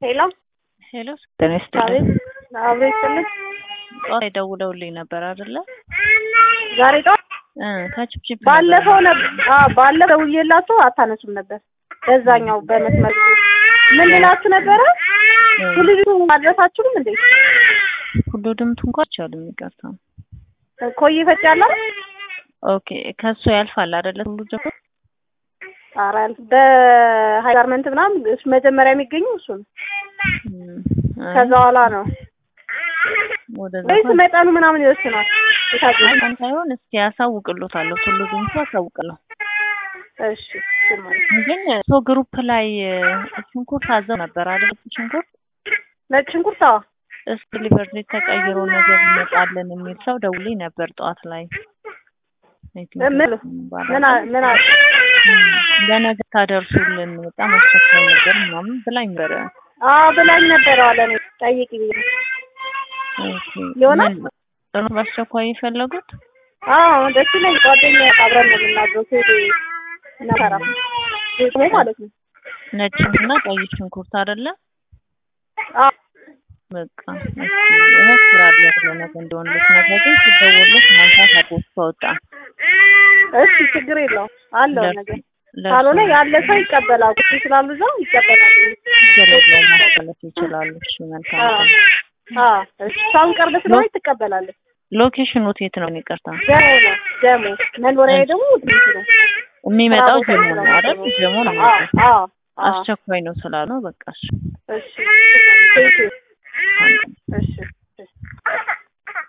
ሄሎ ሄሎ ጤና አቤት ይስጥልኝ። አብሮ ይስጥልኝ። ጠዋት ደውለውልኝ ነበር አይደለ? ዛሬ ጠዋት እ ከችፕችፕ ባለፈው ነበር አዎ ባለፈው ደውዬላችሁ አታነሱም ነበር። በዛኛው በመስመር ምን ልላችሁ ነበረ? ሁሉ ማድረሳችሁም እንዴ ሁሉ ድምቱ እንኳን አልቻሉም። ይቅርታ። ኮይ ፈጭ ያለ ኦኬ ከሱ ያልፋል አይደለ? ሁሉ ደግሞ ኧረ በሀይ ጋርመንት ምናምን እሱ መጀመሪያ የሚገኘው እሱ ነው። እም፣ አይ፣ ከዛ በኋላ ነው ወደዛ ወይስ እንኳን መጠኑ ምናምን ይወስናል? የታገኘ እንኳን ሳይሆን እስኪ ያሳውቅሎታለሁ። ሁሉ ድምቱ አሳውቅለው እሺ እሺ ማለት ነው። ግን ሶ ግሩፕ ላይ ሽንኩርት አዘው ነበር አይደል? ሽንኩርት ነጭ ሽንኩርት አዎ እስኪ ሊቨርሊ ተቀይሮ ነገር ይመጣለን የሚል ሰው ደውሎኝ ነበር ጠዋት ላይ አይ ቲንክ ምን ምን አ- ምን አ- ለነገ ታደርሱልን በጣም አስቸኳይ ነገር ምናምን ብላኝ ነበረ። አዎ ብላኝ ነበረ አለ እኔ ጠይቂ ብዬ ኦኬ ይሆናል? ምን ጥሩ በአስቸኳይ የፈለጉት አዎ ደስ ይለኝ። ጓደኛ አብረን ነው የምናድረው ሴት ነፈራ ቤት ማለት ነው። ነጭ እና ቀይ ሽንኩርት አይደለ? አዎ በቃ እስኪ እሞክራለሁ ለነገ እንደሆነለት ነገር ግን ሲደወልለት ማንሳት አቆስ ከወጣ እሺ ችግር የለውም አለው ለእርሱ- ነገር ለእርሱ ካልሆነ ያለ ሰው ይቀበላል። ቁጭ ስላሉ እዛው ይቀበላል። ችግር የለውም ማስተላለፍ ይችላሉ። እሺ መልካም አዎ ቀን። አዎ እሺ እሷም ቅርብ ስለሆነ ትቀበላለች። ሎኬሽኑ የት ነው? ይቅርታ ደሞ ነው ደሞ መኖሪያ ደግሞ ትንሽ ነው። የሚመጣው ስራ ቦታ ጀሞ ነው ስለሆነ አይደል? ደግሞ። ጀሞ ነው አዎ የሚመጣው። አዎ አዎ አስቸኳይ ነው ስላሉ በቃ እሺ እሺ ቴንኪው መልካም ቀን።